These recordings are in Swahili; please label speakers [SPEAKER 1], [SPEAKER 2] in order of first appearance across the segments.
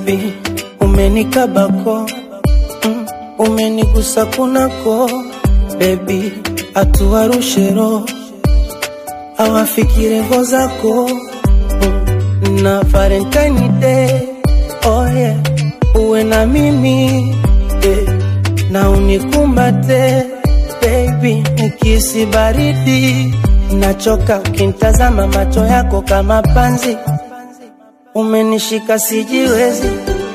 [SPEAKER 1] baby, umenikabako mm, umenigusa kunako baby, atuwarushe roho awafikire ngo zako mm, na Valentine Day oh yeah, uwe na mimi eh, na unikumbate baby, nikisi baridi nachoka ukintazama macho yako kama panzi, umenishika sijiwezi.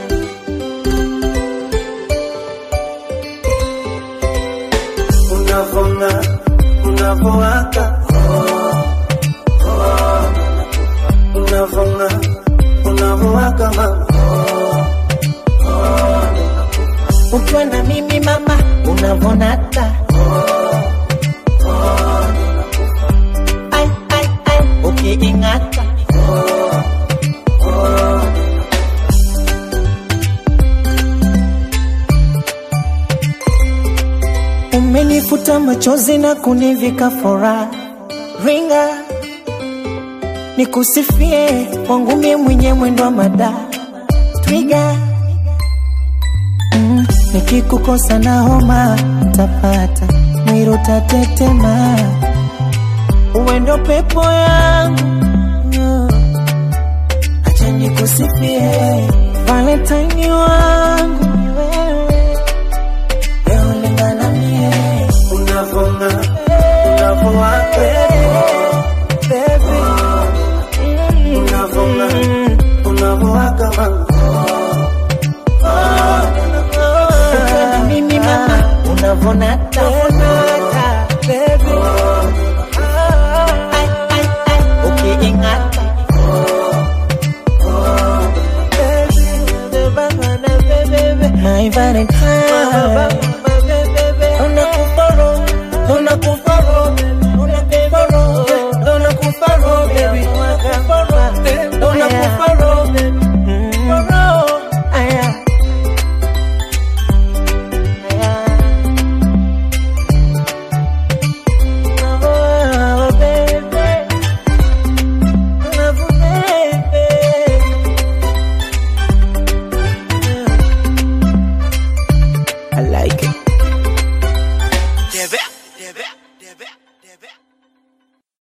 [SPEAKER 1] Unavonga, unavowaka, unavonga, unavowaka mama,
[SPEAKER 2] ukiwa na mimi mama unavonata Ai, ai, ai, ukiing'ata umenifuta machozi na kunivika furaha ringa nikusifie wangu mie mwenye mwendo wa mada twiga mm, nikikukosa na homa tapata mwiro tatetema uwendo pepo yangu mm, acha nikusifie valentine wangu ni wewe leo lingana mie
[SPEAKER 1] unavonga, unavowaka baby, unavonga, unavowaka mama,
[SPEAKER 2] ukiwa na mimi mama unavonata
[SPEAKER 1] baby,
[SPEAKER 2] Ai, ai, ai, ukiing'ata
[SPEAKER 1] baby,
[SPEAKER 2] my valentine